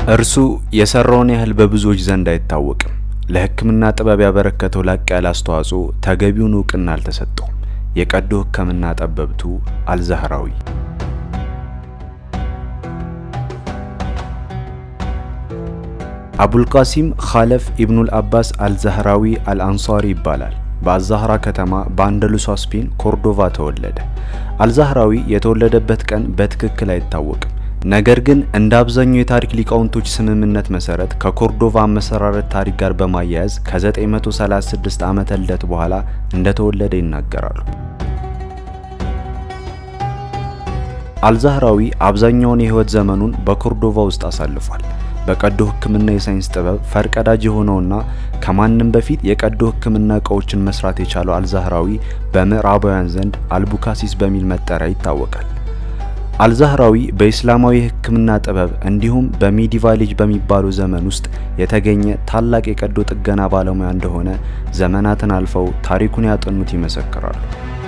እርሱ የሰራውን ያህል በብዙዎች ዘንድ አይታወቅም። ለሕክምና ጥበብ ያበረከተው ላቅ ያለ አስተዋጽኦ ተገቢውን እውቅና አልተሰጠውም። የቀዶ ሕክምና ጠበብቱ አልዛህራዊ አቡልቃሲም ኻለፍ ኢብኑል አባስ አልዛህራዊ አልአንሳሪ ይባላል። በአዛህራ ከተማ በአንደሉሷ ስፔን ኮርዶቫ ተወለደ። አልዛህራዊ የተወለደበት ቀን በትክክል አይታወቅም። ነገር ግን እንደ አብዛኛው የታሪክ ሊቃውንቶች ስምምነት መሰረት ከኮርዶቫ አመሰራረት ታሪክ ጋር በማያያዝ ከ936 ዓመተ ልደት በኋላ እንደተወለደ ይናገራሉ። አልዛህራዊ አብዛኛውን የህይወት ዘመኑን በኮርዶቫ ውስጥ አሳልፏል። በቀዶ ሕክምና የሳይንስ ጥበብ ፈርቀዳጅ የሆነውና ከማንም በፊት የቀዶ ሕክምና እቃዎችን መስራት የቻለው አልዛህራዊ በምዕራባውያን ዘንድ አልቡካሲስ በሚል መጠሪያ ይታወቃል። አልዛህራዊ በኢስላማዊ የሕክምና ጥበብ እንዲሁም በሚዲቫል ኤጅ በሚባለው ዘመን ውስጥ የተገኘ ታላቅ የቀዶ ጥገና ባለሙያ እንደሆነ ዘመናትን አልፈው ታሪኩን ያጠኑት ይመሰክራሉ።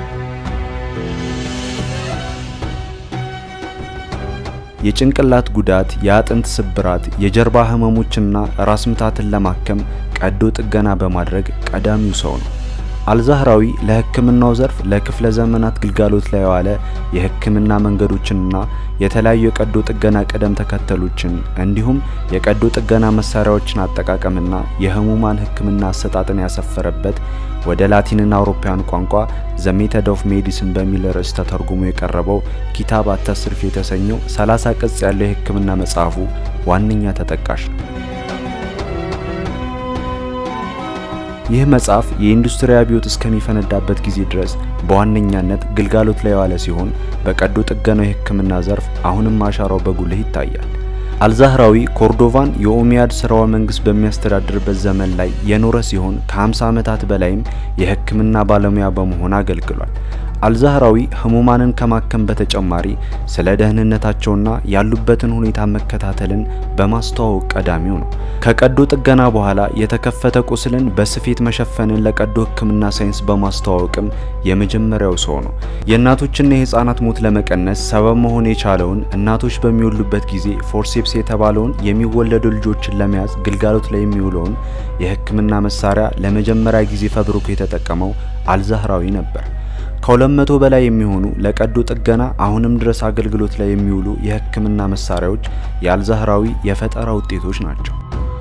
የጭንቅላት ጉዳት፣ የአጥንት ስብራት፣ የጀርባ ህመሞችና ራስ ምታትን ለማከም ቀዶ ጥገና በማድረግ ቀዳሚው ሰው ነው። አልዛህራዊ ለህክምናው ዘርፍ ለክፍለ ዘመናት ግልጋሎት ላይ የዋለ የህክምና መንገዶችንና የተለያዩ የቀዶ ጥገና ቅደም ተከተሎችን እንዲሁም የቀዶ ጥገና መሳሪያዎችን አጠቃቀምና የህሙማን ህክምና አሰጣጥን ያሰፈረበት ወደ ላቲንና አውሮፓውያን ቋንቋ ዘ ሜተድ ኦፍ ሜዲሲን በሚል ርዕስ ተተርጉሞ የቀረበው ኪታብ አተስርፍ የተሰኘው 30 ቅጽ ያለው የህክምና መጽሐፉ ዋነኛ ተጠቃሽ ነው። ይህ መጽሐፍ የኢንዱስትሪ አብዮት እስከሚፈነዳበት ጊዜ ድረስ በዋነኛነት ግልጋሎት ላይ የዋለ ሲሆን በቀዶ ጥገናው የህክምና ዘርፍ አሁንም አሻራው በጉልህ ይታያል። አልዛህራዊ ኮርዶቫን የኦሚያድ ስርወ መንግስት በሚያስተዳድርበት ዘመን ላይ የኖረ ሲሆን ከ50 ዓመታት በላይም የህክምና ባለሙያ በመሆን አገልግሏል። አልዛህራዊ ህሙማንን ከማከም በተጨማሪ ስለ ደህንነታቸውና ያሉበትን ሁኔታ መከታተልን በማስተዋወቅ ቀዳሚው ነው። ከቀዶ ጥገና በኋላ የተከፈተ ቁስልን በስፌት መሸፈንን ለቀዶ ህክምና ሳይንስ በማስተዋወቅም የመጀመሪያው ሰው ነው። የእናቶችና የህፃናት ሞት ለመቀነስ ሰበብ መሆን የቻለውን እናቶች በሚወሉበት ጊዜ ፎርሴፕስ የተባለውን የሚወለዱ ልጆችን ለመያዝ ግልጋሎት ላይ የሚውለውን የህክምና መሳሪያ ለመጀመሪያ ጊዜ ፈብሪኮ የተጠቀመው አልዛህራዊ ነበር። ከሁለት መቶ በላይ የሚሆኑ ለቀዶ ጥገና አሁንም ድረስ አገልግሎት ላይ የሚውሉ የህክምና መሳሪያዎች የአልዛህራዊ የፈጠራ ውጤቶች ናቸው።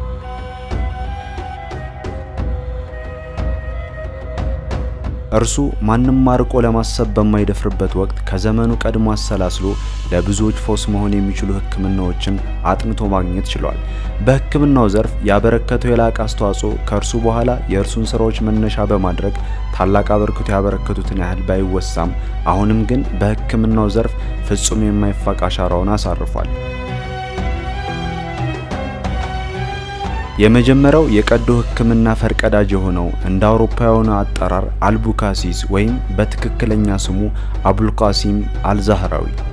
እርሱ ማንም አርቆ ለማሰብ በማይደፍርበት ወቅት ከዘመኑ ቀድሞ አሰላስሎ ለብዙዎች ፈውስ መሆን የሚችሉ ህክምናዎችን አጥንቶ ማግኘት ችሏል። በህክምናው ዘርፍ ያበረከተው የላቀ አስተዋጽኦ ከእርሱ በኋላ የእርሱን ስራዎች መነሻ በማድረግ ታላቅ አበርክቶ ያበረከቱትን ያህል ባይወሳም አሁንም ግን በህክምናው ዘርፍ ፍጹም የማይፋቅ አሻራውን አሳርፏል። የመጀመሪያው የቀዶ ህክምና ፈርቀዳጅ የሆነው እንደ አውሮፓውያኑ አጠራር አልቡካሲስ ወይም በትክክለኛ ስሙ አቡልቃሲም አልዛህራዊ